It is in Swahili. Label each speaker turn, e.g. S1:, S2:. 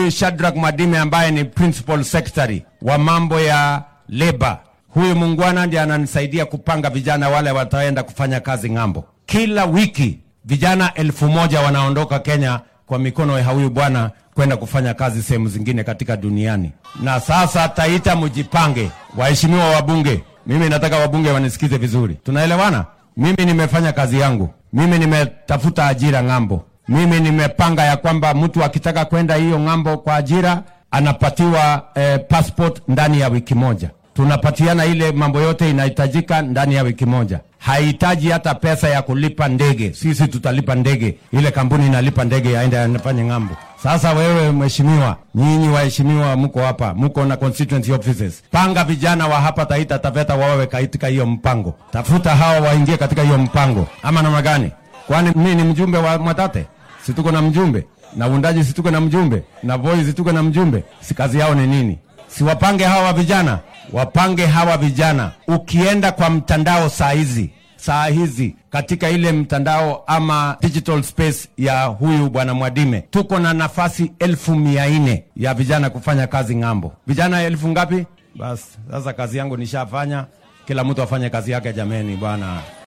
S1: huyu Shadrack Mwadime ambaye ni principal secretary wa mambo ya labor. Huyu mungwana ndiye ananisaidia kupanga vijana wale wataenda kufanya kazi ng'ambo. Kila wiki vijana elfu moja wanaondoka Kenya kwa mikono ya huyu bwana kwenda kufanya kazi sehemu zingine katika duniani. Na sasa Taita, mjipange, waheshimiwa wabunge. Mimi nataka wabunge wanisikize vizuri, tunaelewana? Mimi nimefanya kazi yangu, mimi nimetafuta ajira ng'ambo, mimi nimepanga ya kwamba mtu akitaka kwenda hiyo ng'ambo kwa ajira anapatiwa eh, passport ndani ya wiki moja tunapatiana ile mambo yote inahitajika ndani ya wiki moja. Hahitaji hata pesa ya kulipa ndege, sisi tutalipa ndege, ile kampuni inalipa ndege aende anafanye ng'ambo. Sasa wewe mheshimiwa, nyinyi waheshimiwa, mko hapa, mko na constituency offices, panga vijana wa hapa Taita Taveta wawe katika hiyo mpango, tafuta hawa waingie katika hiyo mpango, ama namna gani? Kwani mimi ni mjumbe wa Mwatate? Si tuko na mjumbe na uundaji, si tuko na mjumbe na Voi, si tuko na mjumbe? Si kazi yao ni nini? Si wapange hawa vijana wapange hawa vijana. Ukienda kwa mtandao saa hizi saa hizi katika ile mtandao ama digital space ya huyu bwana Mwadime, tuko na nafasi elfu mia nne ya vijana kufanya kazi ng'ambo. Vijana elfu ngapi? Basi sasa kazi yangu nishafanya, kila mtu afanye kazi yake jameni bwana.